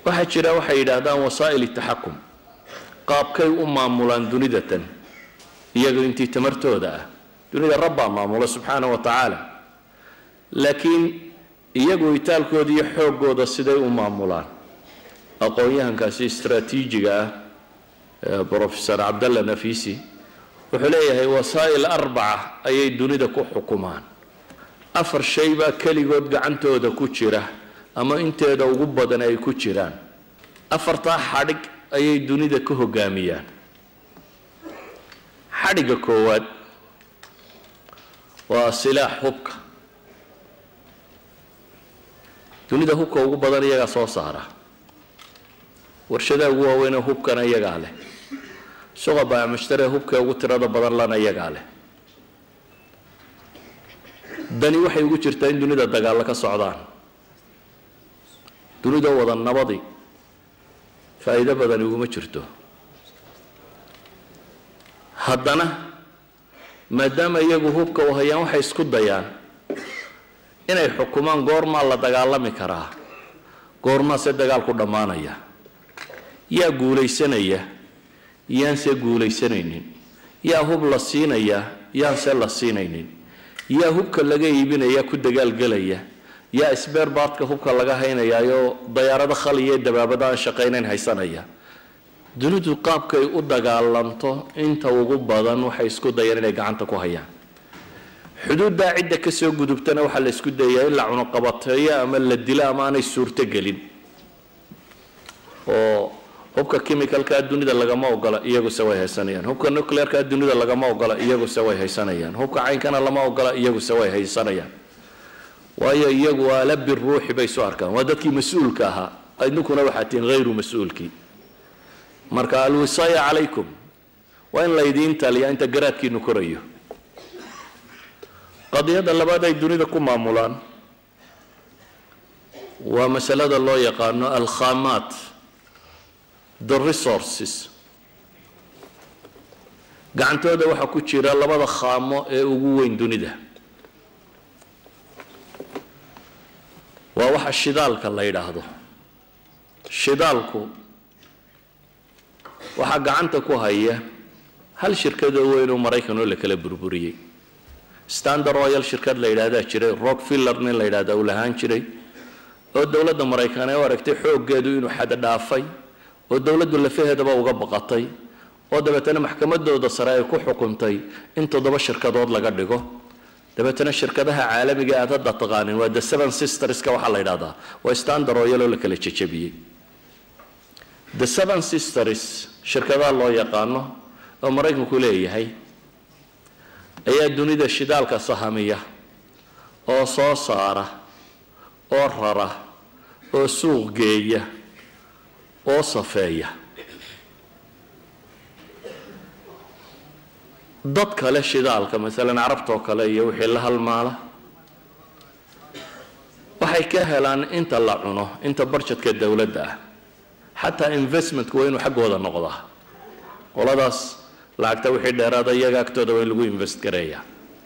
waxaa jira waxay yidhaahdaan wasaa'il taxakum qaabkay u maamulaan dunidatan iyaga intii tamartooda ah dunida rabbaa maamula subxaana wa tacaala laakiin iyagu itaalkooda iyo xooggooda siday u maamulaan aqoon-yahankaasi istraatiijiga ah brofesor cabdalla nafisi wuxuu leeyahay wasaa'il arbaca ayay dunida ku xukumaan afar shay baa keligood gacantooda ku jira ama inteeda ugu badan ay ku jiraan afartaa xadhig ayay dunida ka hogaamiyaan xadhigga koowaad waa silaax hubka dunida hubka ugu badan iyagaa soo saara warshadaha ugu waaweynee hubkana iyagaa leh suqa baamushtare hubka ugu tirada badan lana iyagaa leh dani waxay ugu jirtaa in dunida dagaallo ka socdaan dunida wada nabadi faa'iido badani uguma jirto haddana maadaama iyagu hubka u hayaan waxay isku dayaan inay xukumaan goormaa la dagaalami karaa goormaase dagaalku dhammaanaya yaa guulaysanaya yaanse guulaysanaynin yaa hub la siinaya yaanse la siinaynin yaa hubka laga iibinaya ku dagaalgelaya yaa isbeerbaadka hubka laga haynayaayoo dayaarado khaliya ee dabaabada aan shaqaynayn haysanaya dunidu qaabkay u dagaalanto inta ugu badan waxay isku dayaan inay gacanta ku hayaan xuduuddaa cidda kasoo gudubtana waxaa la isku dayaa in la cunuqabateeyo ama la dilo ama aanay suurto gelin oo hubka chemicalkaa dunida lagama ogola iyaguse way haysanayaan hubka nuclearkaa dunida lagama ogola iyaguse way haysanayaan hubka caynkana lama ogola iyaguse way haysanayaan waayo iyagu aala biruuxi bay isu arkaan waa dadkii mas-uulka ahaa idinkuna waxaa tihiin hayru mas-uulkii marka alwisaaya calaykum waa in laydiin taliyaa inta garaadkiinu korayo qadiyadda labaad ay dunida ku maamulaan waa masalada loo yaqaano alkhamaat the resources gacantooda waxaa ku jira labada khaamo ee ugu weyn dunida waa waxa shidaalka la yidhaahdo shidaalku waxaa gacanta ku haya hal shirkadoo weyn oo maraykan oo la kala burburiyey standard oil shirkad la yidhahdaa jiray rockfiller nin la yidhahda uu lahaan jiray oo dowladda maraykan ee u aragtay xooggeedu inuu xad dhaafay oo dowladdu lafaheedaba uga baqatay oo dabeetana maxkamadooda sare ay ku xukuntay in toddoba shirkadood laga dhigo dabeetana shirkadaha caalamiga aad hadda taqaanin waa the seven sisterska waxaa la yidhahdaa waa standard oil oo la kala jejabiyey the seven sisters shirkadaha loo yaqaano oo maraykanku leeyahay ayaa dunida shidaalka sahamiya oo soo saara oo rara oo suuq geeya oo safeeya dad kale shidaalka masalan carabtoo kale iyo wixii la halmaala waxay ka helaan inta la cuno inta barjadka dowladda ah xataa investmentku waa inuu xaggooda noqdaa qoladaas lacagta wixii dheeraada iyaga agtooda waa in lagu invest gareeya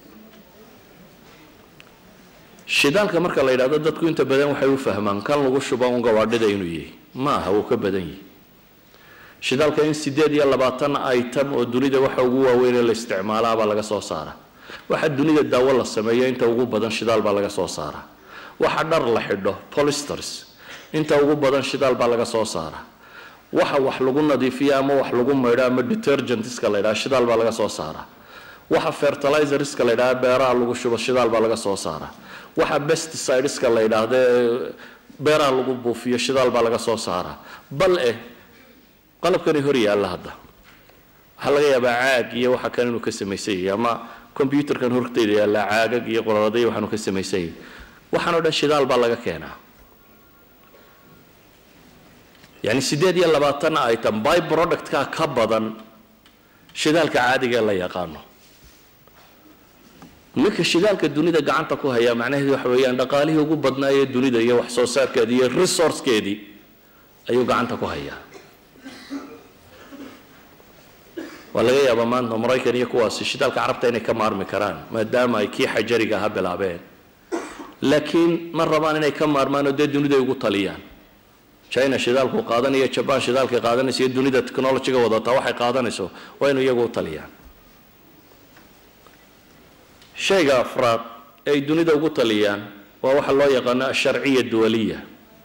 shidaalka marka la yidhahdo dadku inta badan waxay u fahmaan kan lagu shuba un gawaadhida inuu yahay ma aha wuu ka badan yahay shidaalka in sideed iyo labaatan item oo dunida waxa ugu waaweynee la isticmaalaabaa laga soo saara waxa dunida daawo la sameeyo inta ugu badan shidaal baa laga soo saara waxa dhar la xidho polisters inta ugu badan shidaal baa laga soo saara waxa wax lagu nadiifiyo ama wax lagu maydho ama detergentska la yidhaha shidaal baa laga soo saara waxa fertilizerska la yidhaha beeraha lagu shubo shidaal baa laga soo saara waxa pesticideska la yidhaahda beeraha lagu buufiyo shidaal baa laga soo saara bal eh qalabkani hor yaalla hadda waxaa laga yaabaa caag iyo waxa kan inuu ka samaysan yahay ama combyuterkan horteyda yaalla caagag iyo qorarada iyo waxaanu ka samaysan yahay waxaan oo dhan shidaal baa laga keenaa yani sideed iyo labaatan item by productka ka badan shidaalka caadiga la yaqaano ninka shidaalka dunida gacanta ku haya macnaheedu waxa weeyaan dhaqaalihii ugu badnaa ee dunida iyo wax soo saarkeedii iyo resourcekeedii ayuu gacanta ku hayaa waa laga yaabaa maanta maraykan iyo kuwaasi shidaalka carabta inay ka maarmi karaan maadaama ay kii xajariga aha bilaabeen laakiin ma rabaan inay ka maarmaan oo dee duniday ugu taliyaan china shidaalku qaadanaya jaban shidaalkay qaadanaysa iyo dunida technologyga wadataa waxay qaadanayso waa inu iyagu u taliyaan shayga afraad ee ay dunida ugu taliyaan waa waxa loo yaqaano asharciya duwaliya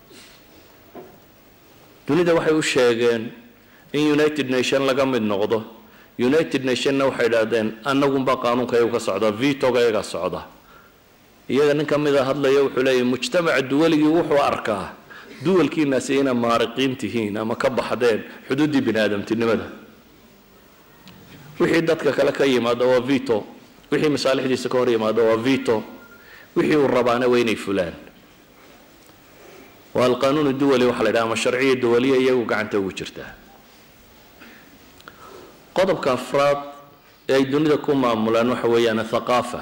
dunida waxay u sheegeen in united nation laga mid noqdo united nationna waxay idhaahdeen annagunba qaanuunka iyagu ka socda vitoga iyaga socda iyaga nin ka mida hadlaya wuxuu leeyahy mujtamaca duwaligii wuxuu arkaa duwalkiinaasi inay maariqiin tihiin ama ka baxdeen xuduuddii bini aadamtinimada wixii dadka kale ka yimaada waa vito wixii masaalixdiisa ka hor yimaada waa vito wixii uu rabaana waa inay fulaan waa alqanuun duwali waxa la yidhaha ama sharciya duwaliya iyagu gacanta ugu jirtaa qodobka afraad ee ay dunida ku maamulaan waxa weeyaan thaqaafa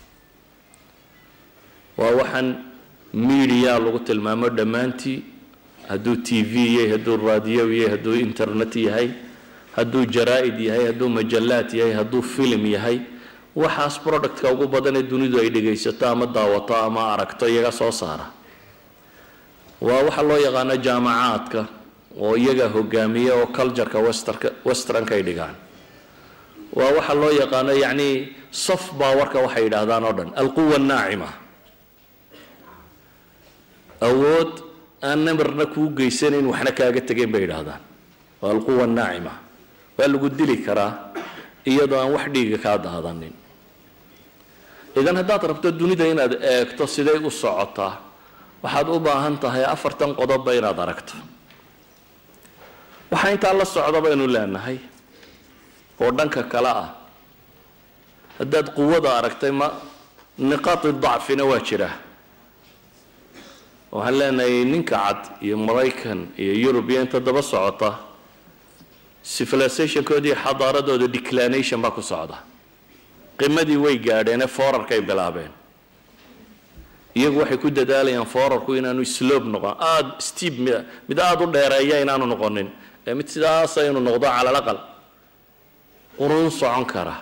waa waxaan media lagu tilmaamo dhammaantii hadduu t v yahay hadduu raadiyo yahay hadduu internet yahay hadduu jaraa-id yahay hadduu majallaad yahay hadduu film yahay waxaas productka ugu badan ee dunidu ay dhegaysato ama daawato ama aragto iyaga soo saara waa waxa loo yaqaano jaamacaadka oo iyaga hogaamiya oo cultureka westerka westernka ay dhigaan waa waxa loo yaqaano yacni soft powerka waxay yidhaahdaan oo dhan alquwa annaacima awood aan namarna kuu geysanayn waxna kaaga tegayn bay yidhaahdaan waa alquwa annaacima waa lagu dili karaa iyadoo aan wax dhiiga kaa daadanin idan haddaad rabto dunida inaad eegto siday u socotaa waxaad u baahan tahay afartan qodobba inaad aragto waxaa intaa la socda baynu leenahay oo dhanka kale ah haddaad quwada aragtay ma niqaati dacfina waa jira waxaan leenahay ninka cad iyo maraykan iyo yurub iyo inta daba socota civilizationkoodii iyo xadaaradooda declination baa ku socda qimadii way gaadheenee foorarkay bilaabeen iyagu waxay ku dadaalayaan foorarku inaanu slob noqon aada steep mid mid aada u dheereeya inaanu noqonin ee mid sidaasa inuu noqdo cala alaqal quruun socon kara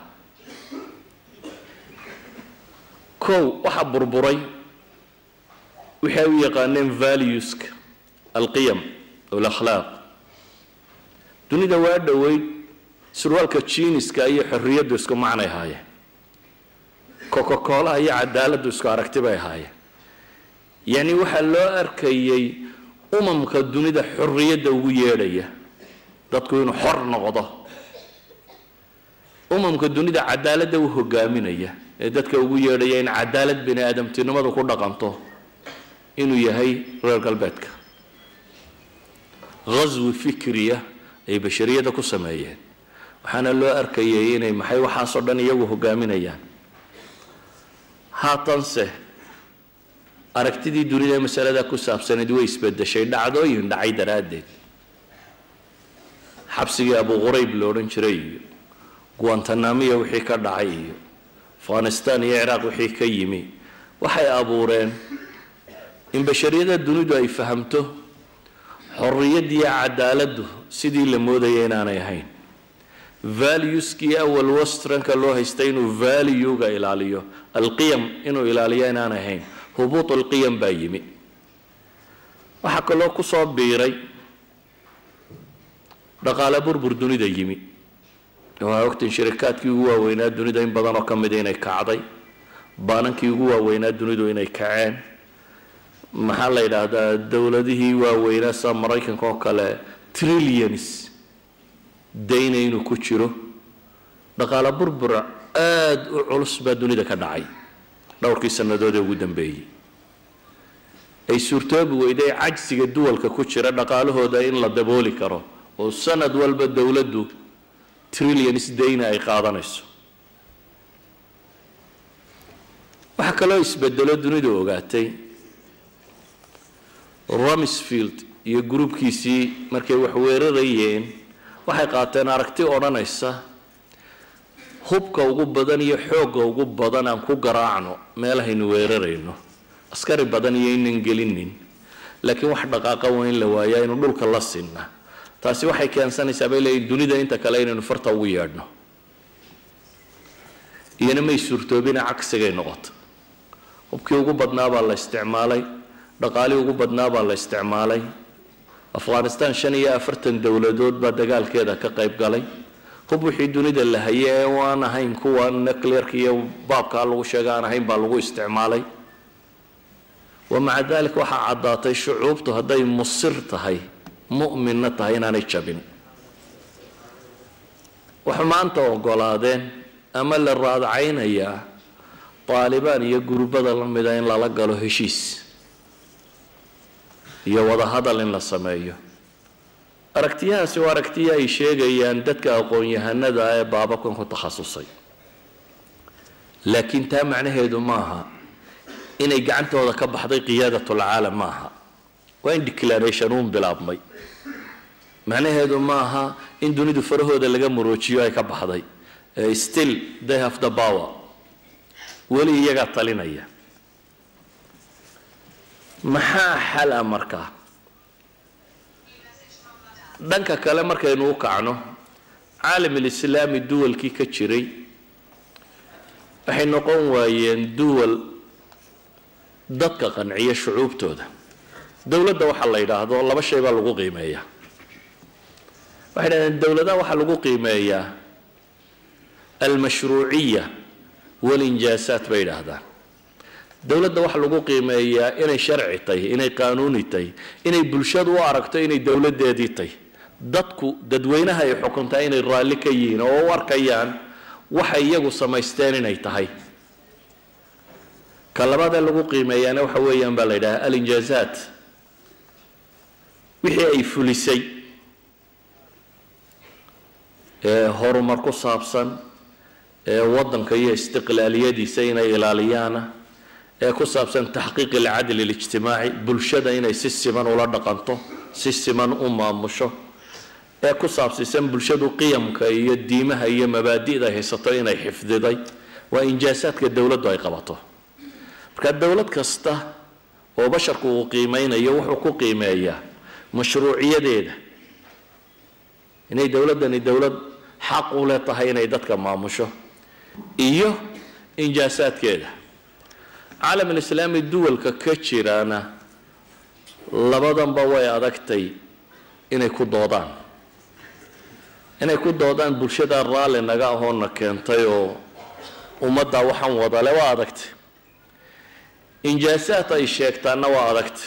kow waxaa burburay wixii ay u yaqaaneen valueska alqiyam alakhlaaq dunida waa dhoweyd surwaalka jiiniska iyo xorriyaddu isku macnay ahaayeen coca-coolaha iyo cadaaladdu isku aragti bay ahaayeen yacni waxaa loo arkayay umamka dunida xorriyadda ugu yeedhaya dadku inuu xor noqdo umamka dunida cadaaladda u hogaaminaya ee dadka ugu yeedhaya in cadaalad bini aadamtinimadu ku dhaqanto inuu yahay reer galbeedka ghaswi fikriya ay bashariyadda ku sameeyeen waxaana loo arkayay inay maxay waxaasoo dhan iyagu hogaaminayaan haatanse aragtidii dunida ee masalada ku saabsanayd way isbedeshay dhacdooyin dhacay daraaddeed xabsigii abu qurayb lo odhan jiray iyo guantanamiya wixii ka dhacay iyo afghanistan iyo ciraaq wixii ka yimi waxay abuureen in bashariyada dunidu ay fahamto xorriyaddiiyo cadaaladdu sidii la moodaya inaanay ahayn valueskii awal westranka loo haystay inuu valuega ilaaliyo alqiyam inuu ilaaliyo inaanay ahayn hubuut alqiyam baa yimi waxaa kaloo kusoo biiray dhaqaale burbur dunida yimi waxaa ogtiin shirikaadkii ugu waaweynaa dunida in badan oo ka mida inay kacday baanankii ugu waaweynaa dunidu inay kaceen maxaa la yidhaahdaa dowladihii waaweynaa sida maraykanka oo kale trillions dayna inuu ku jiro dhaqaale burbura aada u culus baa dunida ka dhacay dhowrkii sannadood ee ugu dambeeyey ay suurtoobi weyday cajsiga duwalka ku jira dhaqaalahooda in la dabooli karo oo sanad walba dowladdu trillions dayna ay qaadanayso waxaa kaloo isbedelo dunidu ogaatay rumsfield iyo gruubkiisii markay wax weerarayeen waxay qaateen aragti odhanaysa hubka ugu badan iyo xoogga ugu badan aan ku garaacno meelahaynu weerarayno askari badan iyo inan gelinin laakiin wax dhaqaaqa waa in la waayaa inu dhulka la sinna taasi waxay keensanaysaa bay leeyihin dunida inta kale inaynu farta ugu yeedhno iyana may suurtoobina cagsigay noqoto hubkii ugu badnaa baa la isticmaalay dhaqaalii ugu badnaa baa la isticmaalay afghanistan shan iyo afartan dowladood baa dagaalkeeda ka qayb galay hub wixii dunida la haye ee waan ahayn kuwa nuclearka iyo baabkaa lagu sheega aan ahayn baa lagu isticmaalay wa maca dalik waxaa caddaatay shucuubtu hadday musir tahay mu'minna tahay inaanay jabin waxay maanta ogolaadeen ama la raadcaynayaa taalibaan iyo gurbada la mida in lala galo heshiis iyo wadahadal in la sameeyo aragtiyahaasi waa aragtiya ay sheegayaan dadka aqoon-yahanada ee baababkan ku takhasusay laakiin taa macnaheedu maaha inay gacantooda ka baxday qiyaadatulcaalam maaha waa in declaration uun bilaabmay macnaheedu maaha in dunidu farahooda laga muroojiyo ay ka baxday still they have the power weli iyagaa talinaya maxaa xal a markaa dhanka kale markaynu u kacno caalamalislaami duwalkii ka jiray waxay noqon waayeen duwal dadka qanciya shucuubtooda dowladda waxaa la yidhaahdo laba shay baa lagu qiimeeyaa waxay dhahdeen dowladaha waxaa lagu qiimeeyaa almashruuciya walinjaasaat bay yidhaahdaan dowladda waxaa lagu qiimeeyaa inay sharci tahy inay qaanuuni tahy inay bulshadu u aragto inay dowladdeedii tahy dadku dadweynaha ay xukuntaa inay raalli ka yihiin oo u arkayaan waxay iyagu samaysteen inay tahay ka labaadee lagu qiimeeyaana waxa weeyaan baa la yidhaha alinjaazaat wixii ay fulisay ee horumar ku saabsan ee waddanka iyo istiqlaaliyadiisa inay ilaaliyaana ee ku saabsan taxqiiq alcadli alijtimaaci bulshada inay si siman ula dhaqanto si siman u maamusho ee ku saabsiisan bulshadu qiyamka iyo diimaha iyo mabaadi'da ay haysato inay xifdiday waa injaasaadka dowladdu ay qabato marka dowlad kasta oo basharku uu qiimeynayo wuxuu ku qiimeeyaa mashruuciyadeeda inay dowladdani dowlad xaq u le tahay inay dadka maamusho iyo injaasaadkeeda caalam alislaami duwalka ka jiraana labadanba way adagtay inay ku doodaan inay ku doodaan bulshada raalli naga ahoona keentay oo ummadda waxaan wadale waa adagtay injaasaad ay sheegtaanna waa adagtay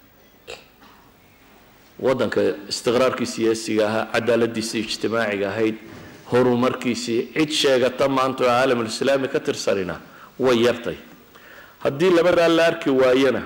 waddanka istiqraarkii siyaasiga ahaa cadaaladiisii ijtimaaciga ahayd horumarkiisii cid sheegata maanta oo caalamulislaami ka tirsanina way yartay haddii labadaa la arki waayana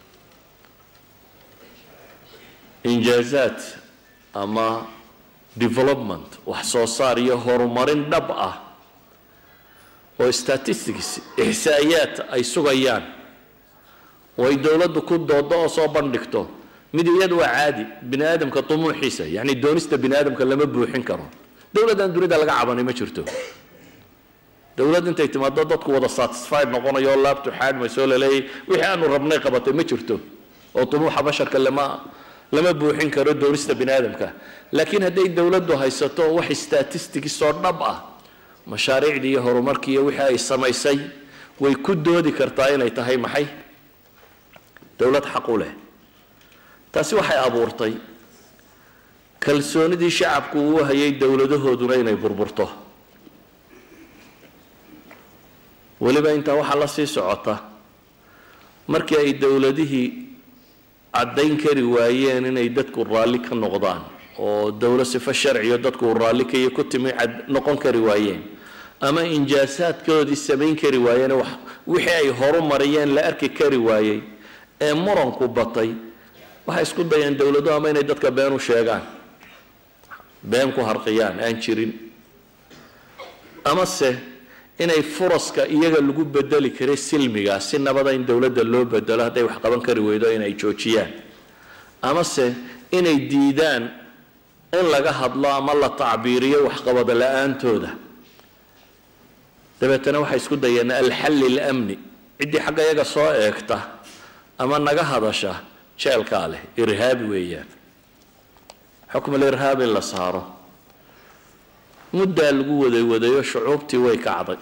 injaazaad ama development wax soo saar iyo horumarin dhab ah oo statistics ixsaa'iyaad ay sugayaan oo ay dowladdu ku doodo oo soo bandhigto mid iyadu waa caadi bini aadamka dumuuxiisa yacni doonista bini aadamka lama buuxin karo dowladdan dunida laga cabanay ma jirto dowladd intay timaado dadku wada satisfied noqonayo oo laabtu xaadmayso laleeyay wixii aanu rabnay qabatay ma jirto oo dumuuxa basharka lama lama buuxin karo doonista bini aadamka laakiin hadday dowladdu haysato wax statistics oo dhab ah mashaariicdii iyo horumarkii iyo wixii ay samaysay way ku doodi kartaa inay tahay maxay dowlad xaq u leh taasi waxay abuurtay kalsoonidii shacabku uu hayay dowladahooduna inay burburto weliba intaa waxaa la sii socota markii ay dowladihii caddayn kari waayeen inay dadku raalli ka noqdaan oo dowlad sifo sharciyo dadku raalli kaiyo ku timi cad noqon kari waayeen ama injaasaadkoodii samayn kari waayeen wax wixii ay horu mariyeen la arki kari waayey ee muranku batay waxay isku dayeen dowladuhu ama inay dadka been u sheegaan been ku harqiyaan aan jirin amase inay furaska iyaga lagu bedeli karay silmiga si nabada in dowladda loo bedelo hadday wax qaban kari weydo inay joojiyaan amase inay diidaan in laga hadlo ama la tacbiiriyo waxqabad la-aantooda dabeetana waxay isku dayeen alxalli lamni ciddii xagga iyaga soo eegta ama naga hadasha jeelkaa leh irhaabi weeyaan xukmul irhaab in la saaro muddaa lagu waday wadayo shucuubtii way kacday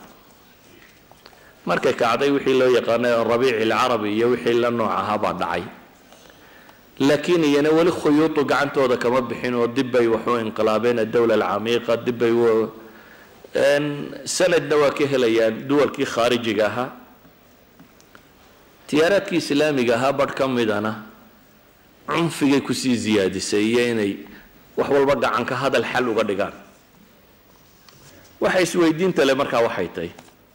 markay kacday wixii loo yaqaanay rabiici alcarabi iyo wixii la nooc ahaa baa dhacay laakiin iyana weli khuyuudu gacantooda kama bixin oo dib bay waxu inqilaabeen adowla alcamiiqa dib bay sanadna waa ka helayaan duwalkii khaarijiga ahaa tiyaaraadkii islaamiga ahaa badh ka midana cunfigay kusii ziyaadisay iyo inay wax walba gacanka hadal xal uga dhigaan waxa isweydiinta le markaa waxay tahay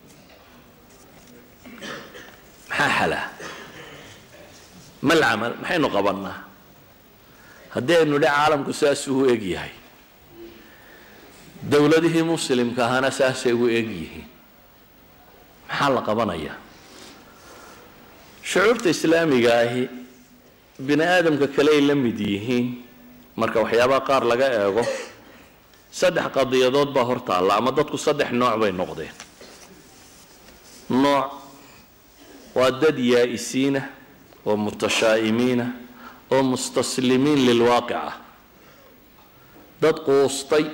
maxaa xala mal camal maxaynu qabannaa haddii aynu dhe caalamku saasuu u eg yahay dowladihii muslimka ahana saasay u eg yihiin maxaa la qabanayaa shucuurta islaamiga ahi bini aadamka kale ay la mid yihiin marka waxyaabaha qaar laga eego saddex qadiyadood baa hor taalla ama dadku saddex nooc bay noqdeen nooc waa dad yaa'isiina oo mutashaa'imiina oo mustaslimiin lilwaaqic ah dad quustay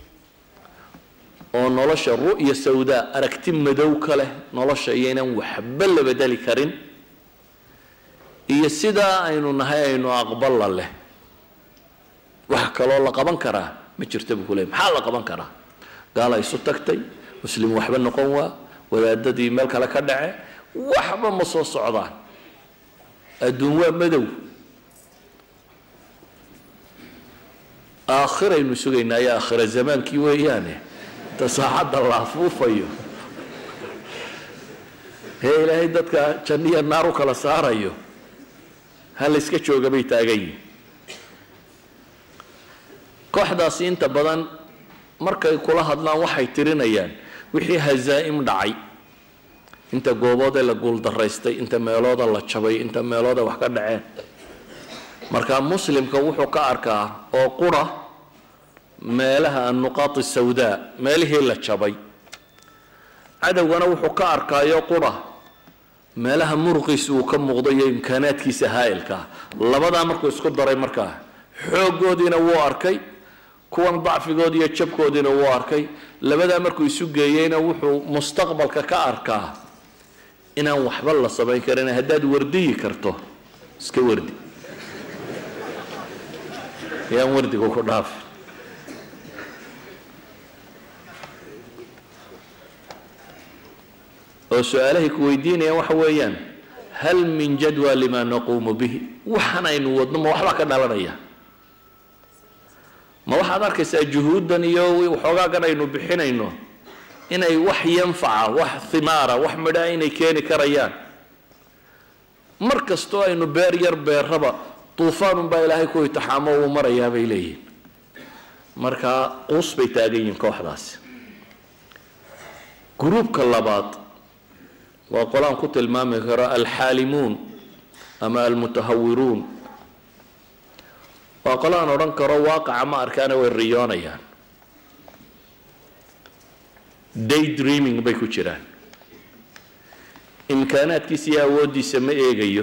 oo nolosha ru'ya sawdaa aragti madow ka leh nolosha iyaynan waxba la bedeli karin iyo sidaa aynu nahay aynu aqballa leh wax kaloo la qaban karaa ma jirta buu ku leey maxaa la qaban karaa gaala isu tagtay muslim waxba noqon waa wadaadadii meel kale ka dhace waxba ma soo socdaan adduun waa madow aakhiraynu sugaynaa iyo aakhira zamaankii weeyaane ta saacadda la afuufayo ee ilaahay dadka janniya naar u kala saarayo ha la iska jooga bay taagan yihin kooxdaasi inta badan markay kula hadlaan waxay tirinayaan wixii hazaa'im dhacay inta gooboodee la guuldaraystay inta meelooda la jabay inta meelooda wax ka dhaceen marka muslimka wuxuu ka arkaa oo qura meelaha annuqaati sawdaa meelihii la jabay cadowgana wuxuu ka arkaayo qura meelaha muruqiisa uu ka muuqdo iyo imkaanaadkiisa haa'ilkaa labadaa markuu isku daray markaa xooggoodiina wuu arkay kuwan dacfigoodi iyo jabkoodiina wuu arkay labadaa markuu isu geeyeyna wuxuu mustaqbalka ka arkaa inaan waxba la samayn karin haddaad wardiyi karto iska wardi yaan wardigu ku dhaafi oo su-aalahay ku weydiinayaan waxa weeyaan hal min jadwa lima naquumu bihi waxaan aynu wadno ma waxbaa ka dhalanaya ma waxaad arkaysaa juhuuddan iyo waxoogaagan aynu bixinayno inay wax yanfaca wax himaara wax midhaa inay keeni karayaan mar kastoo aynu beer yar beerraba duufaanunbaa ilaahay ku itixaamo uu marayaa bay leeyihin markaa quus bay taagan yihiin kooxdaasi gruubka labaad waa qolaan ku tilmaami karo alxaalimuun ama almutahawiruun waa qolaan odhan karo waaqaca ma arkaana way riyoonayaan day dreaming bay ku jiraan imkaanaadkiisa iyo awooddiisa ma eegayo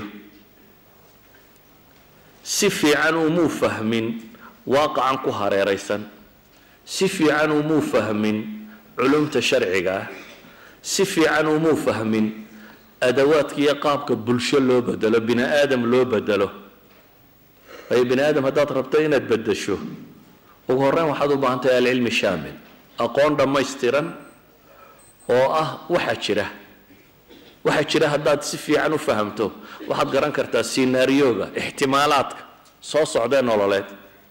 si fiican umuu fahmin waaqacan ku hareeraysan si fiican umuu fahmin culumta sharciga ah si fiican umuu fahmin adawaadka iyo qaabka bulsho loo bedelo bini aadam loo bedelo waayo bini aadam haddaad rabto inaad bedesho ugu horreyn waxaad u baahan tahay alcilmi shaamil aqoon dhammaystiran oo ah waxa jira waxa jira haddaad si fiican u fahamto waxaad garan kartaa sinaariyooga ixtimaalaadka soo socdee nololeed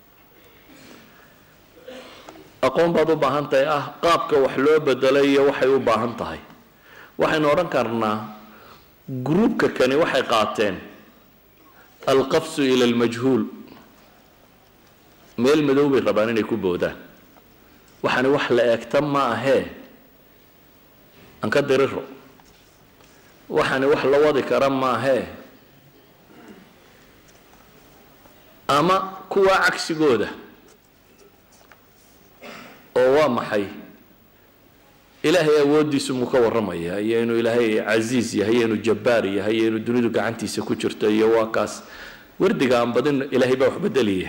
aqoon baad u baahan tahay ah qaabka wax loo bedelay iyo waxay u baahan tahay waxaynu odhan karnaa gruubka kani waxay qaateen alqafsu ila almajhuul meel madow bay rabaan inay ku boodaan waxaani wax la eegta ma ahee aan ka diriro waxaani wax la wadi kara maahee ama kuwaa cagsigooda oo waa maxay ilaahay awooddiisu muu ka warramaya iyo inuu ilaahay casiis yahay iyo inuu jabbaar yahay iyo inuu dunidu gacantiisa ku jirto iyo waa kaas wardiga aan badin ilaahay baa wax bedeliya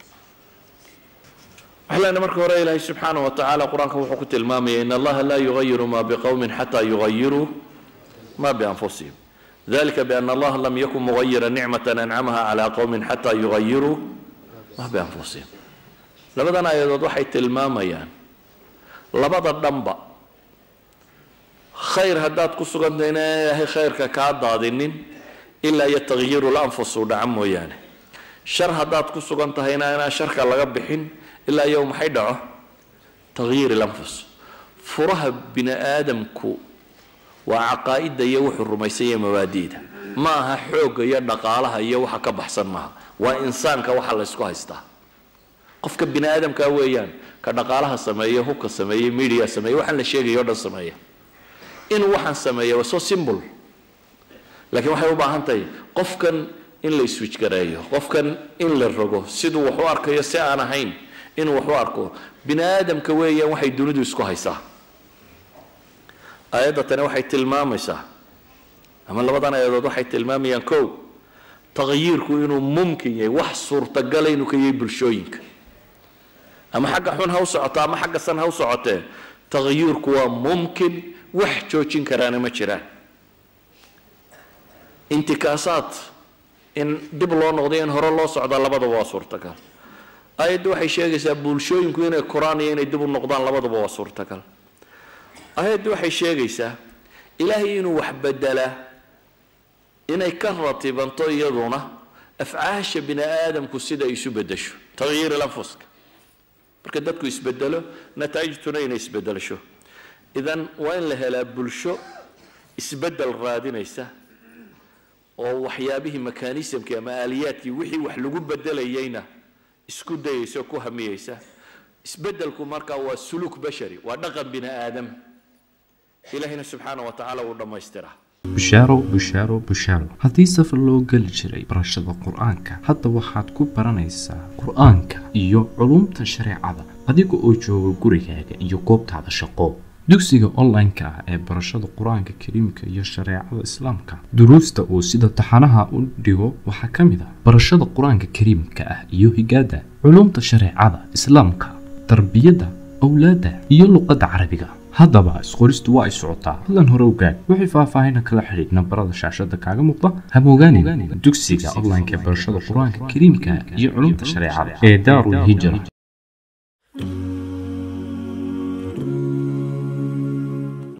waxaa lena marka hore ilaahay subxaana wa tacaala qur-aanka wuxuu ku tilmaamaya in allaha laa yugayiru ma biqowmin xataa yugayiruu ma bianfusihim dalika biana allaha lam yakun mugayira nicmatan ancamaha calaa qowmin xataa yugayiruu ma bianfusihim labadan aayadood waxay tilmaamayaan labada dhanba khayr haddaad ku sugantahay inaan ilaahay khayrka kaa daadinin ilaa iyo takyiiru lanfus uu dhaco mooyaane shar haddaad ku sugan tahayna inaan sharka laga bixin ilaa iyo maxay dhaco takyiir lanfus furaha bini aadamku waa caqaa'ida iyo wuxuu rumaysanya mabaadi'da ma aha xoogga iyo dhaqaalaha iyo waxa ka baxsan maaha waa insaanka waxa la ysku haystaa qofka bini aadamka weeyaan ka dhaqaalaha sameeya hubka sameeya media sameeya waxaan la sheegaya o dhan sameeya inuu waxaan sameeya waa so simple laakiin waxay u baahan tahay qofkan in la iswijgareeyo qofkan in la rogo siduu wax u arkayo si aan ahayn inuu wax u arko bini aadamka weeyaan waxay dunidu isku haysaa aayadda tani waxay tilmaamaysaa ama labadan aayadood waxay tilmaamayaan kow taqyiirku inuu mumkin yahay wax suurtagala inuu ka yahay bulshooyinka ama xagga xun ha u socoto ama xagga san ha u socotee taqyiirku waa mumkin wax joojin karaana ma jiraan intikaasaad in dib loo noqdo in hore loo socda labadaba waa suurtagal aayaddu waxay sheegaysaa bulshooyinku inay koraan iyo inay dib u noqdaan labadaba waa suurtagal aayaddu waxay sheegaysaa ilaahay inuu wax bedelaa inay ka ratibanto iyaduna afcaasha bini aadamku sida ay isu bedesho tagyiir lanfuska marka dadku isbedelo nataa'ijtuna inay isbedelasho idan waa in la helaa bulsho isbedel raadinaysa oo waxyaabihii mekanismkii ama aaliyaadkii wixii wax lagu bedelayayna isku dayaysa oo ku hamiyeysa isbedelku markaa waa suluuk bashari waa dhaqan bini aadam ilahina subxaana wa tacaala uu dhammaystiraa bushaaro bushaaro bushaaro haddii safar loo geli jiray barashada qur-aanka hadda waxaad ku baranaysaa qur-aanka iyo culumta shareecada adiga oo jooga gurigaaga iyo goobtaada shaqo dugsiga online-ka ah ee barashada qur-aanka kariimka iyo shareecada islaamka duruusta uu sida taxanaha u dhigo waxaa ka mid ah barashada qur-aanka kariimka ah iyo higaada culumta shareecada islaamka tarbiyadda awlaadda iyo luqadda carabiga haddaba isqoristu waa ay socotaa fadlan hore ogaad wixii faahfaahina kala xidhiid nambarada shaashada kaaga muuqda hamogaanin dugsiga online-ka ee barashada qur-aanka kariimka iyo culumta shareecada ee daarul hijra